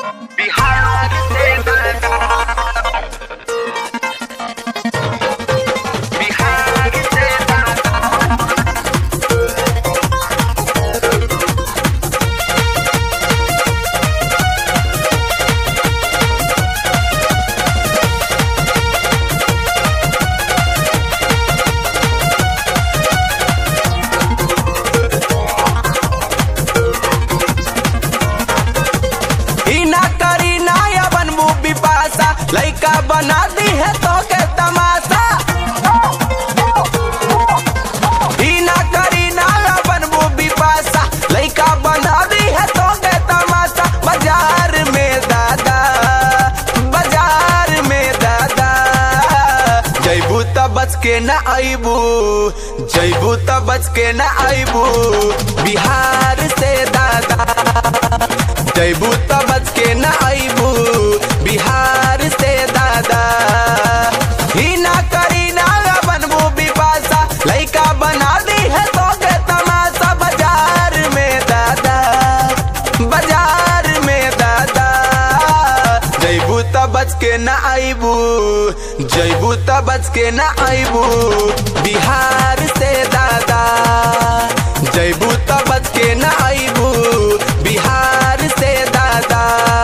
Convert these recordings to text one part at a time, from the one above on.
बिहार से बिहार से ई ना करी ना या बनबू बिपासा लइका बना दी है तो के तमाशा ई ना करी ना या बनबू बिपासा लइका बना दी है तो के तमाशा बाजार में दादा बाजार में दादा जैबू त बच के ना आईबू जैबू त बच के ना आईबू बिहार से दादा जैबू त बच के न आईबू बिहार से दादा ही ना करी ना बनबू बिपासा लइका बना दी है तो के तमाशा बाजार में दादा बाजार में दादा जैबू त बच के न आईबू जैबू त बच के न आईबू बिहार से दादा जैबू त बच के न आईबू बिहार से दादा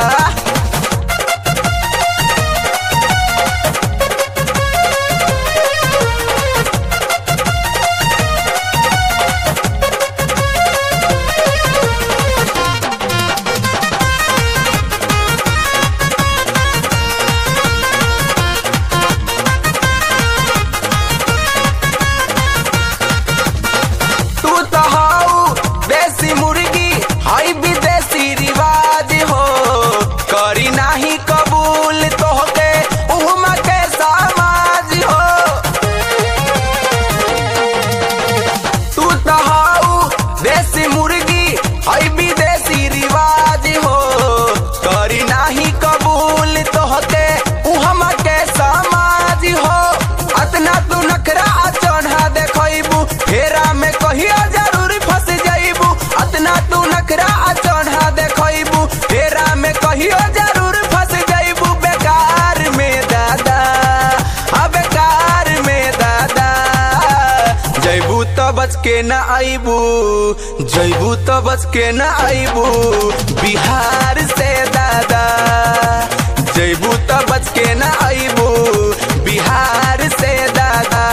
तू तो हाउ देसी मुर्गी हाई विदेशी रिवाज हो करी नाही कबूल तोहके उहमा के समाज हो तू तो हाउ देसी मुर्गी हाई विदेशी रिवाज हो करी नाही कबूल तोहके उहमा के समाज हो अतना तू नखरा चढ़ा देखबू फेरा में कहियो जरूर फंस जाइबू अतना तू नखरा चढ़ा देखबू फेरा में कहियो जरूर फंस जाइबू बेकार में दादा आ बेकार में दादा जैबू त बच के न आईबू जैबू त बच के न आईबू बिहार से दादा जैबू त बच के न आईबू बिहार से दादा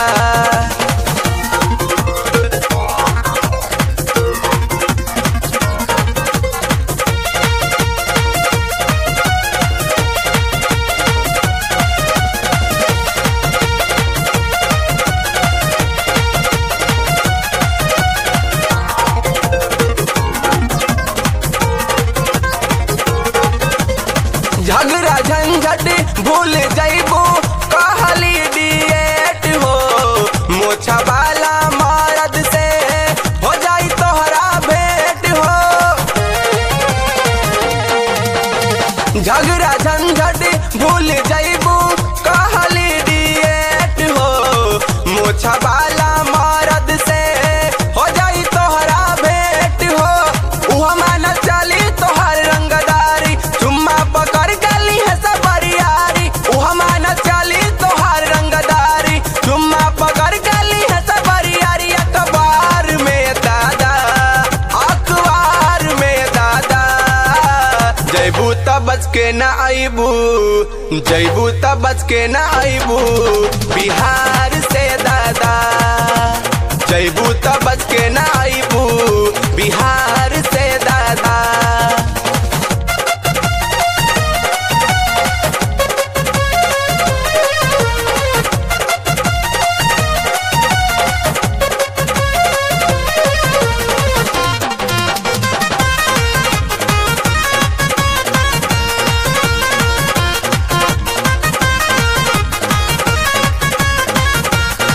झगड़ा झंझट भूल जाइबू कहली डिएट हो मोछा वाला मर्द से हो जाई तोहरा भेंट हो झगड़ा झंझट भूल जाइबू कहली डिएट हो मोछा वाला मर्द से हो जाई तोहरा भेंट हो उहा माना चली तोहर रंगदारी चुम्मा पकड़ गली है सब बरियारी उहा माना चली तोहर रंगदारी चुम्मा पकड़ गली है सब बरियारी अखबार में दादा अखबार में दादा जैबू त बच के न आईबू जैबू त बच के न आईबू बिहार से दादा जैबू त बच के न आईबू बिहार से दादा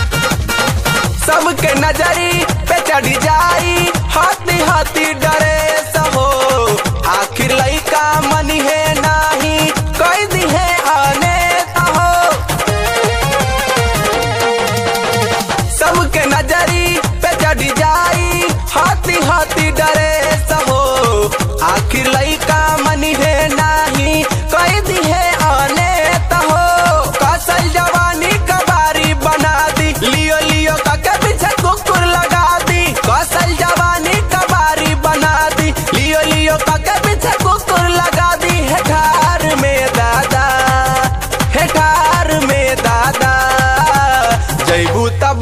सबके नजरी पे चढ़ जाई हाथी हाथी डरे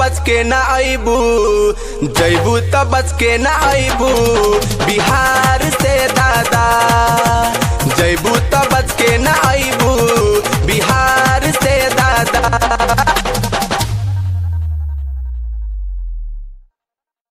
बच के ना आईबू जैबू त बच के ना आईबू बिहार से दादा